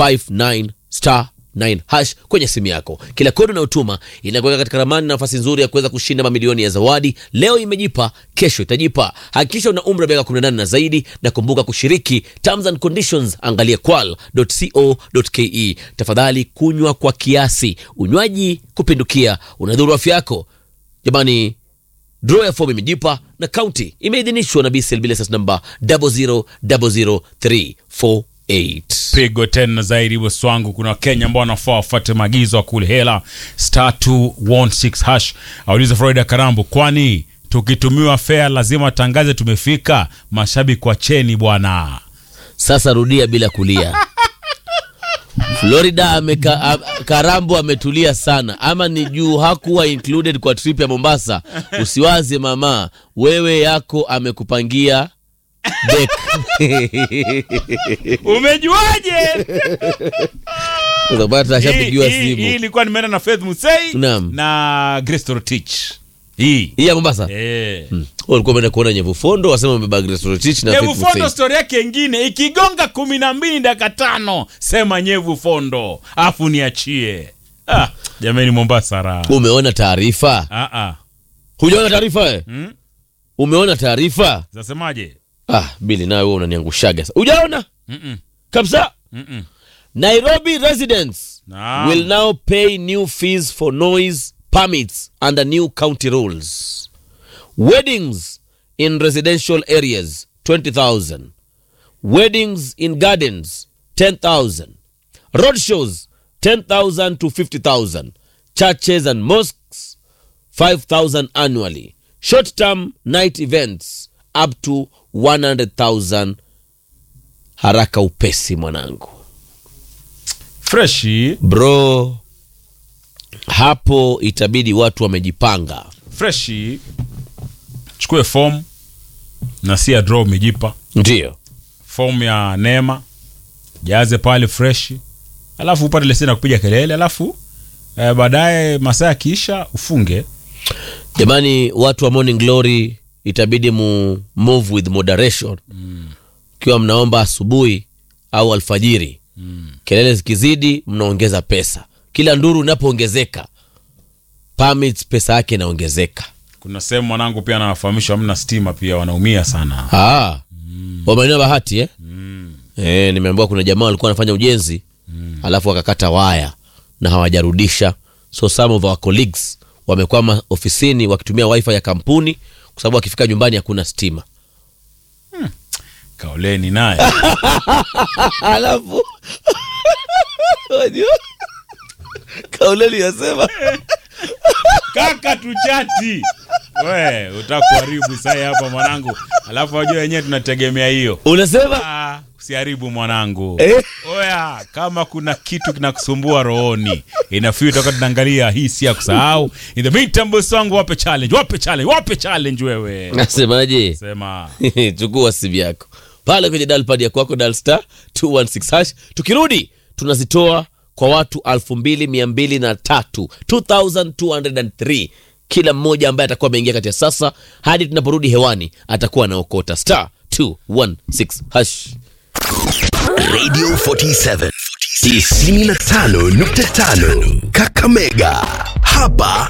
59 star 9 hash kwenye simu yako. Kila kodi unayotuma inakuweka katika ramani na nafasi nzuri ya kuweza kushinda mamilioni ya zawadi. Leo imejipa, kesho itajipa. Hakikisha una umri wa miaka 18 na zaidi, na kumbuka kushiriki. Terms and conditions, angalia kwal.co.ke. Tafadhali kunywa kwa kiasi. Unywaji kupindukia unadhuru afya yako. Jamani, draw ya fomu imejipa na kaunti imeidhinishwa na BCLB license number 0000348. pigo tena zaidi bosi wangu kuna wakenya ambao wanafaa wafuate maagizo ya kule hela star 216 hash auliza florida karambo kwani tukitumiwa fea lazima tangaze tumefika mashabiki wa cheni bwana Sasa rudia bila kulia. Florida ameka, a, Karambo ametulia sana, ama ni juu hakuwa included kwa trip ya Mombasa? Usiwaze mama, wewe yako amekupangia dek. umejuaje Utapata ashapigiwa Hii- hii- hii simu. ilikuwa nimeenda na faith musei Naam. na grace torotich hii Hii ya Mombasa Eh. Hmm. Walikuwa wameenda kuona Nyevu Fondo, wasema wamebeba Grace Rotich na nyevu Faith fondo Hussein. stori yake ingine ikigonga kumi na mbili dakika tano sema nyevu fondo afu niachie ah, jamani mombasa raha Umeona taarifa? ah, ah. Hujaona taarifa wewe? Hmm? Umeona taarifa? zasemaje Ah, Bili nawe wewe unaniangushaga. sasa. Hujaona? Mm-mm. Kabisa. Mm-mm. Nairobi residents Naam. will now pay new fees for noise permits under new county rules. Weddings in residential areas 20,000. Weddings in gardens 10,000. Road shows 10,000 to 50,000. Churches and mosques 5,000 annually. Short term night events up to 100,000. Haraka upesi mwanangu. freshi bro hapo itabidi watu wamejipanga freshi chukue fomu na si ya draw umejipa ndio fomu ya neema jaze pale freshi alafu upate leseni ya kupiga kelele alafu eh, baadaye masaa yakiisha ufunge jamani watu wa morning glory itabidi mu move with moderation ukiwa mnaomba asubuhi au alfajiri kelele zikizidi mnaongeza pesa kila nduru inapoongezeka permits pesa yake inaongezeka kuna sehemu mwanangu pia anawafahamisha hamna stima pia wanaumia sana Ah, wa maeneo ya bahati eh? Eh, nimeambiwa kuna jamaa walikuwa wanafanya ujenzi alafu wakakata waya na hawajarudisha so some of our colleagues wamekwama ofisini wakitumia wifi ya kampuni kwa sababu wakifika nyumbani hakuna stima kaoleni naye alafu wajua kauleli yasema kaka tuchati we utakuharibu sai hapa mwanangu alafu wajua wenyewe tunategemea hiyo unasema Ah, usiharibu mwanangu Eh? oya kama kuna kitu kinakusumbua rohoni inafii toka tunaangalia hii si ya kusahau in the meantime boss wangu wape challenge wape challenge wape challenge wewe nasemaje sema chukua simu yako pale kwenye dalpad ya kwako dal star 216 hash tukirudi tunazitoa kwa watu 2203 2203 kila mmoja ambaye atakuwa ameingia kati ya sasa hadi tunaporudi hewani atakuwa anaokota star 216 hash Radio 47 95.5 Kakamega. Hapa